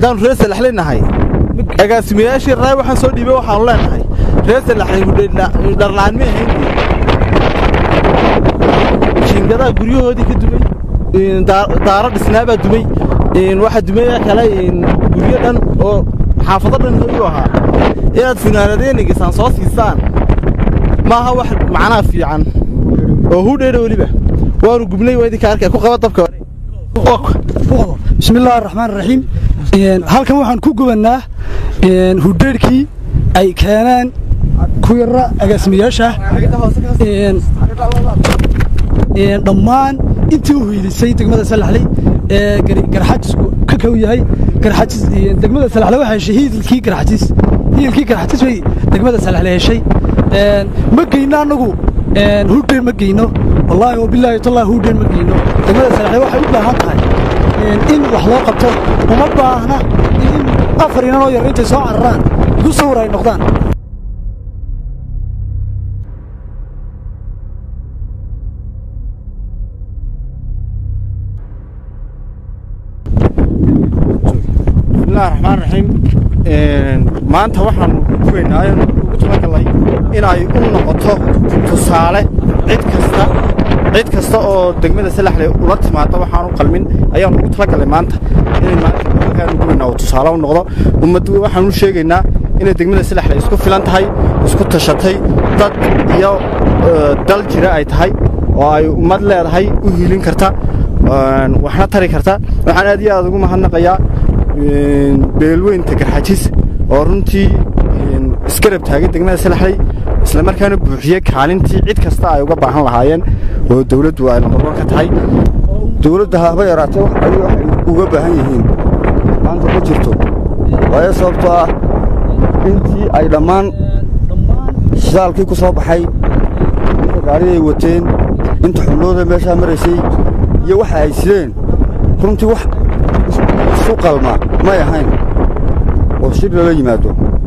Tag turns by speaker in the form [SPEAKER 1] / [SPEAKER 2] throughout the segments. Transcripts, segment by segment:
[SPEAKER 1] haddaanu reer salaxley nahay agaasimayaashii raay waxaan soo dhiibay waxaanu leenahay reer salaxley hudhardharlaan ma ahayn jiingadaha guryahoodii ka dumay daaro dhisnaabaa dumay waxaa dumaya kale guryo dhan oo xaafado dhan hoyu ahaa inaad funaanadeenagisaan soo siisaan maaha wax macnaha fiican oo hudheedha weliba waanu gubnay waa idinka arkay ku qaba dabka
[SPEAKER 2] bismillahi araxmaan raxiim halkan waxaan ku gubannaa hudheedhkii ay keeneen ku yara agaasimayaasha dhammaan intii u hiilisay degmada salaxley ee garxajisku ka kow yahay garxajis degmada salaxley waxay heshay hiilkii garxajis hiilkii garxajis bay degmada salaxley heshay ma geyno annagu hudheer ma geyno wallaahi oo bilaahi tallahi hudheer ma geyno degmada salaxley waxay u baahan tahay in wax loo qabto uma baahna in afar inan oo yar intay soo cararaan igu sawir ay noqdaan
[SPEAKER 3] bismillahi raxmaan raxiim maanta waxaanu gubaynaa ugu talagalay inay u noqoto tusaale cid kasta cid kasta oo degmada salaxley ula timaado waxaanu qalmin ayaanu ugu talagalay maanta inay maantaanu gubaynaa oo tusaale u noqdo ummaddu waxaanu sheegaynaa inay degmada salaxley isku filan tahay isku tashatay dad iyo dal jira ay tahay oo ay ummad leedahay u hiilin karta waxna tari karta waxaan aad iyo aad ugu mahadnaqayaa beelweynta garxajis oo runtii isgarab taagay degmada salaxley isla markaana buuxiyey kaalintii cid kasta ay uga baahan lahaayeen oo dawladdu ay lambarwan ka tahay
[SPEAKER 4] dawladda haba yaraatee wax ay waxay uga baahan yihiin maanta ma jirto waayo sababtoo ah intii ay dhammaan shidaalkii ku soo baxay inta gaariday wateen inta xubnooda meeshaa maraysay iyo waxa ay sideen runtii wax isu qalma may ahayn oo shir lala yimaado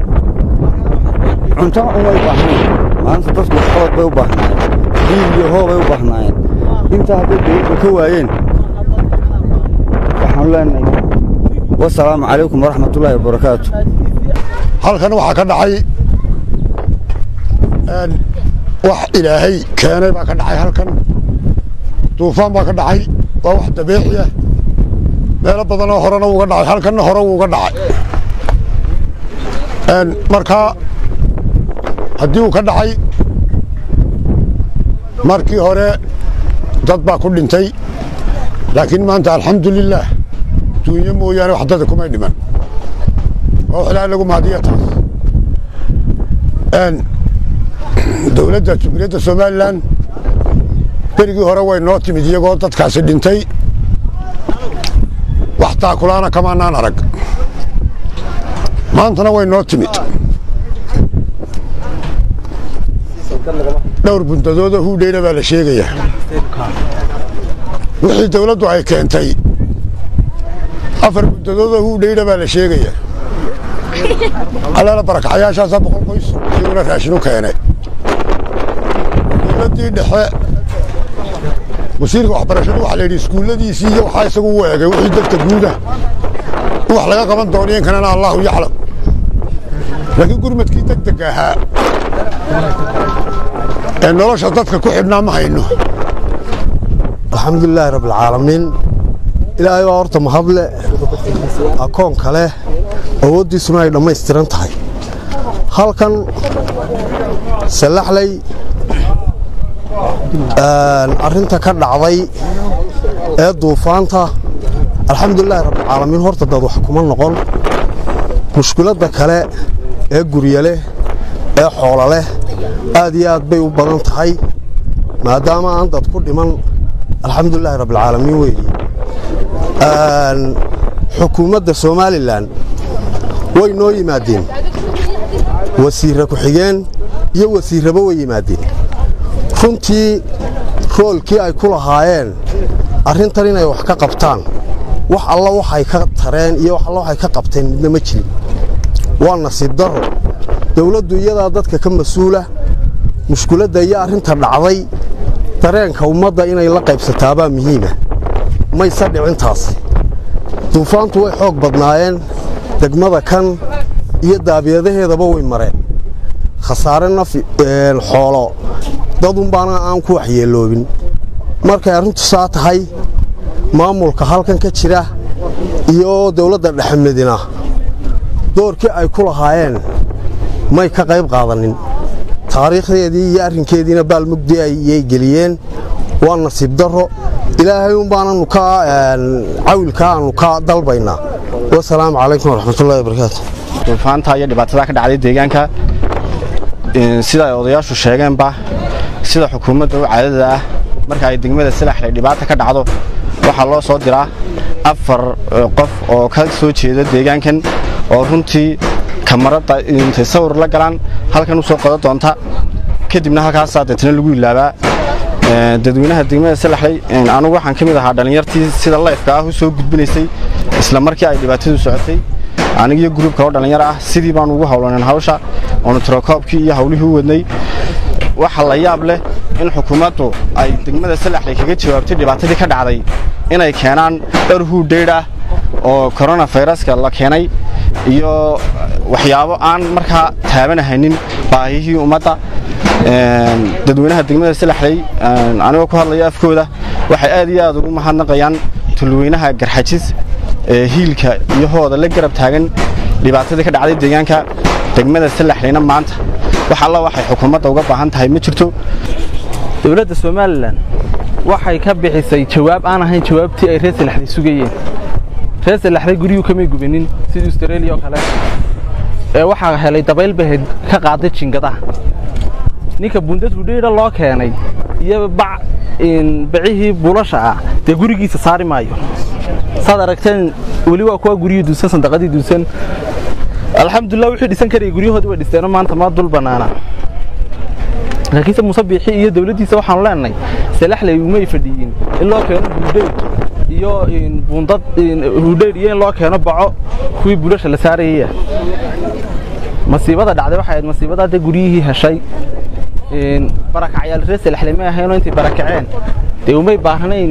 [SPEAKER 4] cunto umay baahnayn maanta dadku waxqabad bay u baahnaayeen diil iyo hoobay u baahnaayeen intaa hadday dawladda ka waayeen waxaanu leenahay wasalaamu calaykum waraxmatullaahi wabarakaatu
[SPEAKER 5] halkan waxaa ka dhacay wax ilaahay keenay baa ka dhacay halkan duufaan baa ka dhacay waa wax dabiici ah meelo badanoo horena wuuga dhacay halkanna hore wuuga dhacay markaa haddii uu ka dhacay markii hore dad baa ku dhintay laakiin maanta alxamdulilaah duunyo mooyaane wax dada kumay dhiman waa wax ilaahay lagu mahadiya taas dowladda jumhuuriyadda somalilan berigii hore way noo timid iyagoo dadkaasi dhintay wax taakulaana kamaanaan arag maantana way noo timid dhowr buntadooda huudheyna baa la sheegayaa wixii dawladdu ay keentay afar buntadooda huudheyna baa la sheegayaa allaala barakacayaashaasaa boqol qoys iyaguna raashinu keenay dowladdii dhexe wasiirka waxbarashadu waxa la yidhi iskuulladiisii iyo waxaa isagu u eegay wixii dadka guuda in wax laga qaban dooniyo in kalena allahu yaclam laakiin gurmadkii degdega ahaa ee nolosha dadka ku xidhnaa ma hayno
[SPEAKER 6] alxamdulilaahi rabbilcaalamiin ilaahay waa horta mahadle akoon kale awooddiisuna ay dhammaystiran tahay halkan sallaxley arrinta ka dhacday ee duufaanta alxamdulilaahi rabbilcaalamiin horta dad wax kuma noqon mushkiladda kale ee gurya leh ee xoola leh aad iyo aad bay u badan tahay maadaama aan dad ku dhiman alxamdulilaahi rabbilcaalamiin weeye xukuumadda somalilan way noo yimaadeen wasiirra ku-xigeen iyo wasiirraba way yimaadeen runtii roolkii ay ku lahaayeen arrintan inay wax ka qabtaan wax alla waxay ka tareen iyo wax alla waxay ka qabteen midna ma jirin waa nasiib darro dawladdu iyadaa dadka ka mas-uula mushkuladda iyo arrinta dhacday dareenka ummadda inay la qaybsataabaa muhiima mayse dhicintaasi duufaantu way xoog badnaayeen degmada kan iyo daabiyadaheedaba way mareen khasaare naf xoolo dadunbaana aan ku waxyeeloobin markay arrintu saa tahay maamulka halkan ka jira iyo dowladda dhexmedina doorkii ay ku lahaayeen may ka qayb qaadanin taariikhdeedii iyo arrinkeediina baalmugdi ayay geliyeen waa nasiib darro ilaahay unbaananu ka cawilka aanu ka dalbaynaa wasalaamu calaykum waraxmatullahi wabarakaatu
[SPEAKER 3] duufaanta iyo dhibaatada ka dhacday deegaanka sida ay odayaashu sheegeenba sida xukuumadda u caadada ah marka ay degmada salaxley dhibaata ka dhacdo waxaa loo soo diraa afar qof oo ka soo jeeda deegaankan oo runtii kamarada intay sawir la galaan halkan u soo qodo doonta kadibna halkaasaa deetna lagu ilaabaa dadweynaha degmada salaxley anugu waxaan ka mid ahaa dhallinyartii sida layfka ah u soo gudbinaysay isla markii ay dhibaatadu socotay anigiyo gruub kaloo dhallinyar ah sidii baan ugu howlaneen hawsha oonu tirokoobkii iyo hawlihii u wadnay waxa la yaab leh in xukuumaddu ay degmada salaxley kaga jawaabtay dhibaatadii ka dhacday inay keenaan dhar huudheydh ah oo koronafayraska la keenay iyo waxyaabo aan markaa taabanahaynin baahihii ummadda dadweynaha degmada salaxley anigoo ku hadlaya afkooda waxay aad iyo aad ugu mahadnaqayaan tulweynaha garxajis ee hiilka iyo hooda la garab taagan dhibaatadii ka dhacday deegaanka degmada salaxleyna maanta wax alla waxay xukuumadda uga baahan tahay ma jirto
[SPEAKER 1] dowladda somalilan waxay ka bixisay jawaab aan ahayn jawaabtii ay reer salaxley sugayeen reer salaxley guryuu kamay gubanin sidii australia oo kale ee waxaa helay dabayl bahayd ka qaaday jingadaha ninka bundad hudheyra loo keenay iyo bac bacihii buulasha ah dee gurigiisa saari maayo saad aragteen weli waa kuwa guryihii duusan sandaqadii duusan alxamdulilah wixii dhisan karaya guryahoodii way dhisteenoo maanta ma dul bannaana laakiinse muuse biixi iyo dawladdiisa waxaanu leenahay salaxley umay fadhiyin in loo keeno hudheyr iyo bundad hudheyr iyo in loo keeno baco kuwii buulasha la saarayaya masiibada dhacday waxay ahayd masiibada dee guryihii heshay barakacyaal reer salaxley may ahaynoo intay barakaceen dee umay baahnayn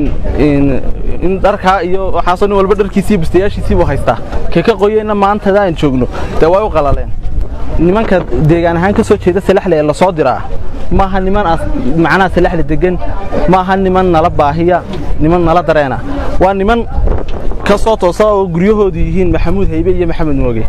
[SPEAKER 1] in dharkaa iyo waxaasoo nin walba dharkiisiiyo bustayaashiisiibuu haystaa kee ka qoyeyna maantada aan joogno dee way u qalaleen nimanka deegaan ahaan ka soo jeeda salaxley ee lasoo diraa maaha niman macnaha salaxley degan maaha niman nala baahiya niman nala dareena waa niman ka soo toosa oo guryahoodu yihiin maxamuud haybe iyo maxamed mooge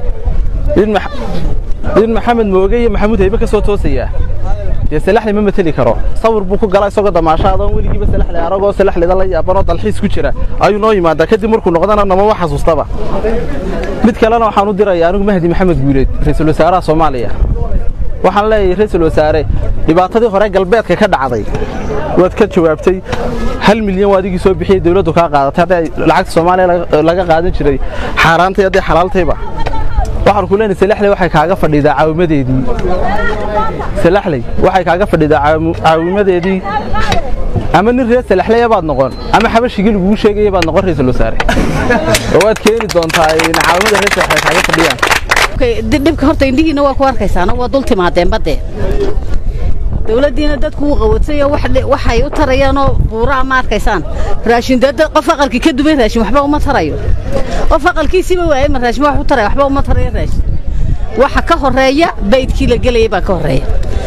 [SPEAKER 1] nin maxamed mooge iyo maxamuud haybe ka soo toosayaa dee salaxley ma mateli karo sawir buu ku galaa isagoo damaasho adoon weligiiba salaxley aragoo salaxleyda la yaabanoo dalxiis ku jira ayuu noo yimaadaa kadib markuu noqdana namama xasuustaba mid kalena waxaan u diraya anigu mahdi maxamed guuleed ra-iisul wasaaraha soomaaliya waxaan leeyahay ra-iisul wasaare dhibaatadii hore galbeedka ka dhacday waad ka jawaabtay hal milyan waa adigii soo bixiyey dawladdu kaa qaadatay hadday lacagta soomaaliya laga qaadan jiray xaaraantay hadday xalaaltayba waxaan ku leenahay salaxley waxay kaaga fadhidaa caawimadeedii salaxley waxay kaaga fadhidaa caawimadeedii ama nin reer salaxleya baad noqon ama xabashigii lagugu sheegaya baad noqon ra-iisul wasaare oo waad keeni doontaa caawimada reer salaxley kaaga fadhiyaan
[SPEAKER 7] dhibka horta indhihiina waa ku arkaysaana waa dul timaadeen badde dawladdiina dadku wuu qawadsayo waxay u tarayaanoo buuraa ma arkaysaan raashin dee qof aqalkii ka duban raashin waxba uma tarayo qof aqalkiisiiba waayay ma raashin wax u taraya waxba uma tarayo raashin waxa ka horreeya baydkii la gelayay baa ka horreeya